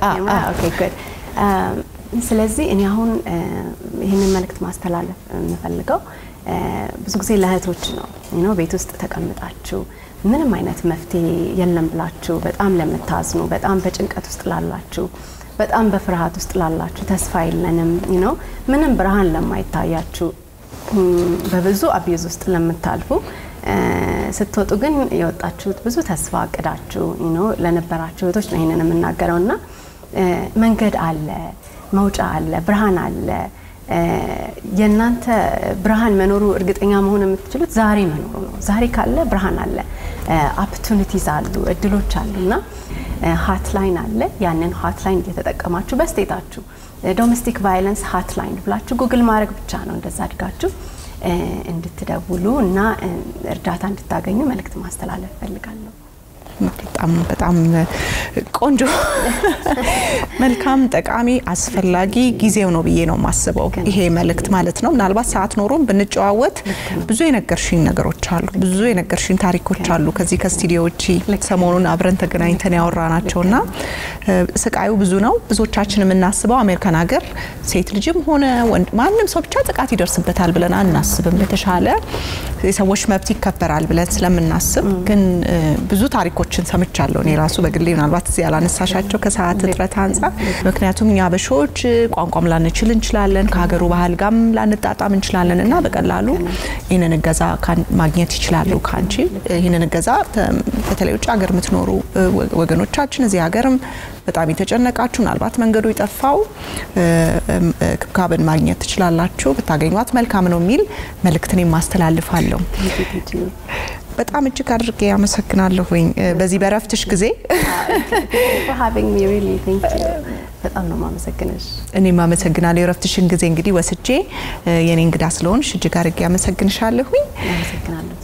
ስለዚህ እኔ አሁን ይህንን መልእክት ማስተላለፍ የምፈልገው ብዙ ጊዜ ለእህቶች ነው ነው ቤት ውስጥ ተቀምጣችሁ ምንም አይነት መፍትሄ የለም ብላችሁ በጣም ለምታዝኑ፣ በጣም በጭንቀት ውስጥ ላላችሁ፣ በጣም በፍርሃት ውስጥ ላላችሁ፣ ተስፋ የለንም ነው ምንም ብርሃን ለማይታያችሁ፣ በብዙ አቢዩዝ ውስጥ ለምታልፉ ስትወጡ ግን የወጣችሁት ብዙ ተስፋ አቅዳችሁ ለነበራችሁ እህቶች ነው ይህንን የምናገረው እና መንገድ አለ፣ መውጫ አለ፣ ብርሃን አለ። የእናንተ ብርሃን መኖሩ እርግጠኛ መሆን የምትችሉት ዛሬ መኖሩ ነው። ዛሬ ካለ ብርሃን አለ፣ ኦፖርቹኒቲዝ አሉ፣ እድሎች አሉ እና ሀትላይን አለ። ያንን ሀትላይን እየተጠቀማችሁ በስቴታችሁ ዶሜስቲክ ቫይለንስ ሀትላይን ብላችሁ ጉግል ማድረግ ብቻ ነው። እንደዛ አድጋችሁ እንድትደውሉ እና እርዳታ እንድታገኙ መልእክት ማስተላለፍ እፈልጋለሁ። በጣም በጣም ቆንጆ መልካም፣ ጠቃሚ፣ አስፈላጊ ጊዜው ነው ብዬ ነው የማስበው። ይሄ መልእክት ማለት ነው። ምናልባት ሰዓት ኖሮም ብንጨዋወት ብዙ የነገርሽኝ ነገሮች አሉ፣ ብዙ የነገርሽኝ ታሪኮች አሉ። ከዚህ ከስቱዲዮ ውጪ ሰሞኑን አብረን ተገናኝተን ያወራ ናቸው እና ስቃዩ ብዙ ነው። ብዙዎቻችን የምናስበው አሜሪካን ሀገር ሴት ልጅም ሆነ ወንድ ማንም ሰው ብቻ ጥቃት ይደርስበታል ብለን አናስብም። በተሻለ የሰዎች መብት ይከበራል ብለን ስለምናስብ ግን ብዙ ታሪኮች ሰዎችን ሰምቻለሁ። እኔ ራሱ በግሌ ምናልባት እዚህ ያላነሳሻቸው ከሰዓት እጥረት አንጻር፣ ምክንያቱም እኛ በሾዎች ቋንቋም ላንችል እንችላለን፣ ከሀገሩ ባህል ጋርም ላንጣጣም እንችላለን እና በቀላሉ ይህንን እገዛ ማግኘት ይችላሉ ከአንቺ። ይህንን እገዛ በተለይ ውጭ ሀገር የምትኖሩ ወገኖቻችን እዚህ ሀገርም በጣም የተጨነቃችሁ ምናልባት መንገዱ የጠፋው ክብካብን ማግኘት ትችላላችሁ፣ ብታገኟት መልካም ነው የሚል መልእክትን የማስተላልፋለሁ። በጣም እጅግ አድርጌ ያመሰግናለሁኝ በዚህ በረፍትሽ ጊዜ በጣም ነው ማመሰግንሽ። እኔም አመሰግናለሁ። የረፍትሽን ጊዜ እንግዲህ ወስጄ የኔ እንግዳ ስለሆንሽ እጅግ አድርጌ ያመሰግንሻለሁኝ። አመሰግናለሁ።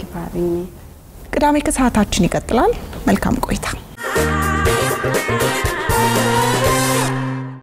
ቅዳሜ ከሰዓታችን ይቀጥላል። መልካም ቆይታ።